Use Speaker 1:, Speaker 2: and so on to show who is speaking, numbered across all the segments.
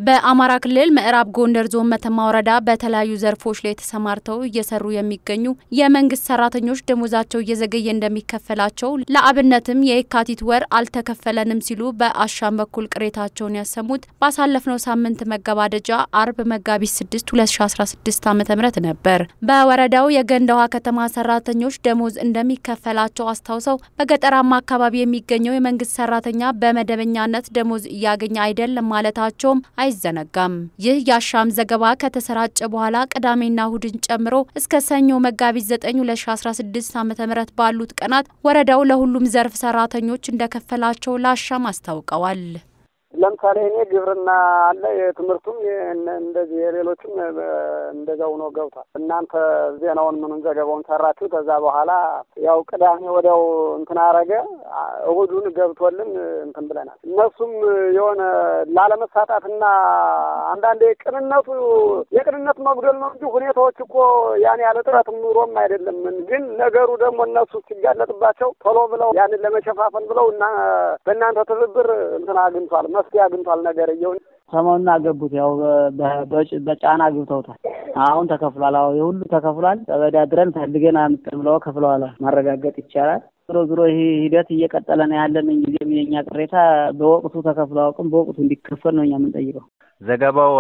Speaker 1: በአማራ ክልል ምዕራብ ጎንደር ዞን መተማ ወረዳ በተለያዩ ዘርፎች ላይ ተሰማርተው እየሰሩ የሚገኙ የመንግስት ሰራተኞች ደሞዛቸው እየዘገየ እንደሚከፈላቸው ለአብነትም የየካቲት ወር አልተከፈለንም ሲሉ በአሻም በኩል ቅሬታቸውን ያሰሙት ባሳለፍነው ሳምንት መገባደጃ አርብ መጋቢት 6 2016 ዓ ም ነበር። በወረዳው የገንዳ ውሃ ከተማ ሰራተኞች ደሞዝ እንደሚከፈላቸው አስታውሰው በገጠራማ አካባቢ የሚገኘው የመንግስት ሰራተኛ በመደበኛነት ደሞዝ እያገኘ አይደለም ማለታቸውም አይዘነጋም። ይህ የአሻም ዘገባ ከተሰራጨ በኋላ ቅዳሜና እሁድን ጨምሮ እስከ ሰኞ መጋቢት 9 2016 ዓ ም ባሉት ቀናት ወረዳው ለሁሉም ዘርፍ ሰራተኞች እንደከፈላቸው ለአሻም አስታውቀዋል።
Speaker 2: ለምሳሌ እኔ ግብርና አለ የትምህርቱም እንደዚህ የሌሎችም እንደዛው ነው ገብቷል። እናንተ ዜናውን ምኑን ዘገባውን ሰራችሁ። ከዛ በኋላ ያው ቅዳሜ ወዲያው እንትን አረገ እሁዱን ገብቶልን እንትን ብለናል። እነሱም የሆነ ላለመሳጣትና አንዳንዴ ቅንነቱ የቅንነት መጉደል ነው እንጂ ሁኔታዎች እኮ ያን ያለ ጥረት ኑሮም አይደለም። ግን ነገሩ ደግሞ እነሱ ሲጋለጥባቸው ቶሎ ብለው ያንን ለመሸፋፈን ብለው እና በእናንተ ትብብር እንትን አግኝቷል መፍትሄ አግኝቷል። ነገር እየውን
Speaker 3: ሰሞኑን አገቡት። ያው በጫና አግብተውታል። አሁን ተከፍሏል። አሁ የሁሉ ተከፍሏል። ተበዳድረን ፈልገን አምጥን ብለው ከፍለዋል። ማረጋገጥ ይቻላል። ዞሮ ዞሮ ይህ ሂደት እየቀጠለ ነው ያለን። እንጊዜም የኛ ቅሬታ በወቅቱ ተከፍሎ አውቅም በወቅቱ እንዲከፈል ነው እኛ የምንጠይቀው።
Speaker 4: ዘገባው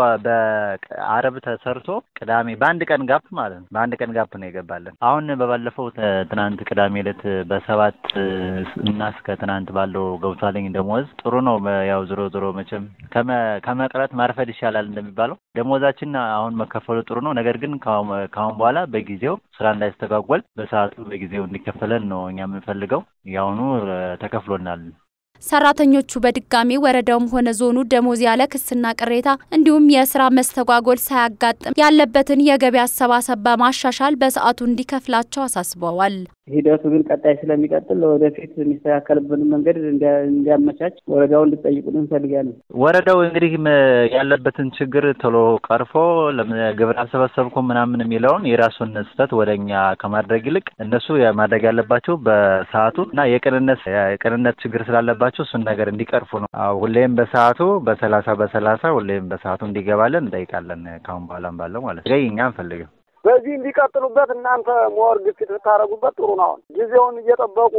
Speaker 4: በአረብ ተሰርቶ ቅዳሜ በአንድ ቀን ጋፕ ማለት ነው። በአንድ ቀን ጋፕ ነው የገባለን። አሁን በባለፈው ትናንት ቅዳሜ ዕለት በሰባት እና እስከ ትናንት ባለው ገብቷለኝ ደሞዝ ጥሩ ነው። ያው ዞሮ ዞሮ መቼም ከመቅረት ማርፈድ ይሻላል እንደሚባለው ደሞዛችን አሁን መከፈሉ ጥሩ ነው። ነገር ግን ከአሁን በኋላ በጊዜው ስራ እንዳይስተጓጎል በሰዓቱ በጊዜው እንዲከፈለን ነው እኛ የምንፈልገው። ያሁኑ ተከፍሎናል።
Speaker 1: ሰራተኞቹ በድጋሚ ወረዳውም ሆነ ዞኑ ደሞዝ ያለ ክስና ቅሬታ እንዲሁም የስራ መስተጓጎል ሳያጋጥም ያለበትን የገቢ አሰባሰብ በማሻሻል በሰዓቱ እንዲከፍላቸው አሳስበዋል።
Speaker 3: ሂደቱ ግን ቀጣይ ስለሚቀጥል ወደፊት የሚስተካከልብን መንገድ እንዲያመቻች ወረዳው እንድጠይቁን እንፈልጋለን።
Speaker 4: ወረዳው እንግዲህ ያለበትን ችግር ቶሎ ቀርፎ ግብር አልሰበሰብኩም ምናምን የሚለውን የራሱን ስህተት ወደ እኛ ከማድረግ ይልቅ እነሱ ማድረግ ያለባቸው በሰዓቱ እና የቅንነት የቅንነት ችግር ስላለባቸው እሱን ነገር እንዲቀርፉ ነው። ሁሌም በሰዓቱ በሰላሳ በሰላሳ ሁሌም በሰዓቱ እንዲገባለን እንጠይቃለን። ካሁን በኋላም ባለው ማለት ነው እኛ አንፈልግም።
Speaker 2: በዚህ እንዲቀጥሉበት እናንተ ሞር ግፊት ብታደርጉበት ጥሩ ነው። አሁን ጊዜውን እየጠበቁ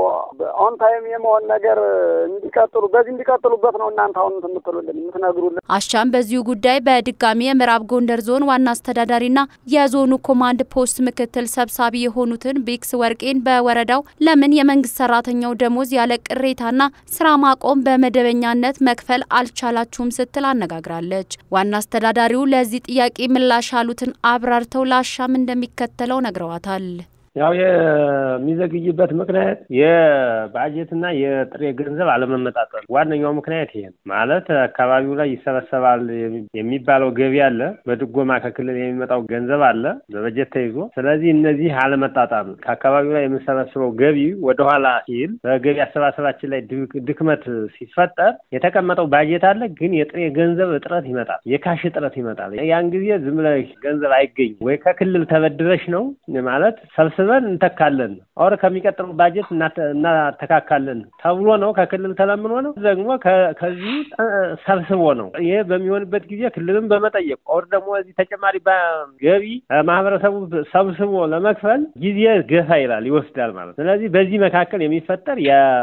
Speaker 2: ኦን ታይም የመሆን ነገር እንዲቀጥሉ በዚህ እንዲቀጥሉበት ነው እናንተ አሁን የምትሉልን የምትነግሩልን።
Speaker 1: አሻም በዚሁ ጉዳይ በድጋሚ የምዕራብ ጎንደር ዞን ዋና አስተዳዳሪና የዞኑ ኮማንድ ፖስት ምክትል ሰብሳቢ የሆኑትን ቢክስ ወርቄን በወረዳው ለምን የመንግስት ሰራተኛው ደሞዝ ያለ ቅሬታና ስራ ማቆም በመደበኛነት መክፈል አልቻላችሁም ስትል አነጋግራለች። ዋና አስተዳዳሪው ለዚህ ጥያቄ ምላሽ ያሉትን አብራርተው ለአሻም እንደሚከተለው ነግረዋታል።
Speaker 5: ያው የሚዘግይበት ምክንያት የባጀትና የጥሬ ገንዘብ አለመመጣጠን ዋነኛው ምክንያት ይሄ ነው። ማለት አካባቢው ላይ ይሰበሰባል የሚባለው ገቢ አለ፣ በድጎማ ከክልል የሚመጣው ገንዘብ አለ በበጀት ተይዞ። ስለዚህ እነዚህ አለመጣጣም ከአካባቢው ላይ የምንሰበስበው ገቢ ወደኋላ ሲል በገቢ አሰባሰባችን ላይ ድክመት ሲፈጠር የተቀመጠው ባጀት አለ፣ ግን የጥሬ ገንዘብ እጥረት ይመጣል፣ የካሽ እጥረት ይመጣል። ያን ጊዜ ዝም ብለሽ ገንዘብ አይገኝም ወይ ከክልል ተበድረሽ ነው ማለት ሰብስ ሰብስበን እንተካለን አውረ ከሚቀጥለው ባጀት እናተካካለን ተብሎ ነው። ከክልል ተለምኖ ነው። ደግሞ ከዚህ ሰብስቦ ነው። ይሄ በሚሆንበት ጊዜ ክልልን በመጠየቅ ኦር ደግሞ እዚህ ተጨማሪ ገቢ ማህበረሰቡ ሰብስቦ ለመክፈል ጊዜ ገፋ ይላል ይወስዳል ማለት። ስለዚህ በዚህ መካከል የሚፈጠር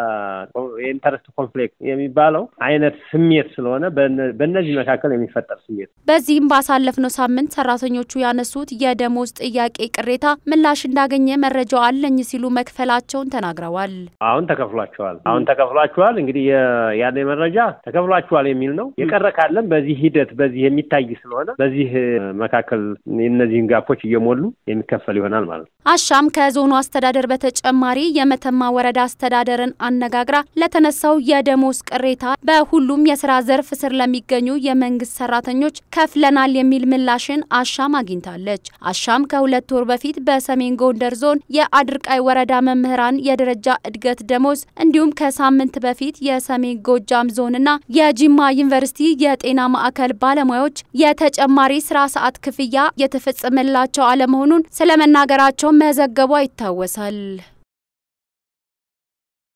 Speaker 5: የኢንተረስት ኮንፍሊክት የሚባለው አይነት ስሜት ስለሆነ በእነዚህ መካከል የሚፈጠር ስሜት
Speaker 1: በዚህም ባሳለፍነው ሳምንት ሰራተኞቹ ያነሱት የደሞዝ ጥያቄ ቅሬታ ምላሽ እንዳገኘ መረጃው አለኝ ሲሉ መክፈላቸውን ተናግረዋል።
Speaker 5: አሁን ተከፍሏቸዋል። አሁን ተከፍሏቸዋል። እንግዲህ ያለ መረጃ ተከፍሏቸዋል የሚል ነው። የቀረ ካለም በዚህ ሂደት በዚህ የሚታይ ስለሆነ በዚህ መካከል እነዚህን ጋፖች እየሞሉ የሚከፈል ይሆናል ማለት ነው።
Speaker 1: አሻም ከዞኑ አስተዳደር በተጨማሪ የመተማ ወረዳ አስተዳደርን አነጋግራ ለተነሳው የደሞዝ ቅሬታ በሁሉም የስራ ዘርፍ ስር ለሚገኙ የመንግስት ሰራተኞች ከፍለናል የሚል ምላሽን አሻም አግኝታለች። አሻም ከሁለት ወር በፊት በሰሜን ጎንደር ዞን የአድርቃይ ወረዳ መምህራን የደረጃ እድገት ደሞዝ እንዲሁም ከሳምንት በፊት የሰሜን ጎጃም ዞንና የጂማ ዩኒቨርሲቲ የጤና ማዕከል ባለሙያዎች የተጨማሪ ስራ ሰዓት ክፍያ የተፈጸመላቸው አለመሆኑን ስለመናገራቸው መዘገቧ ይታወሳል።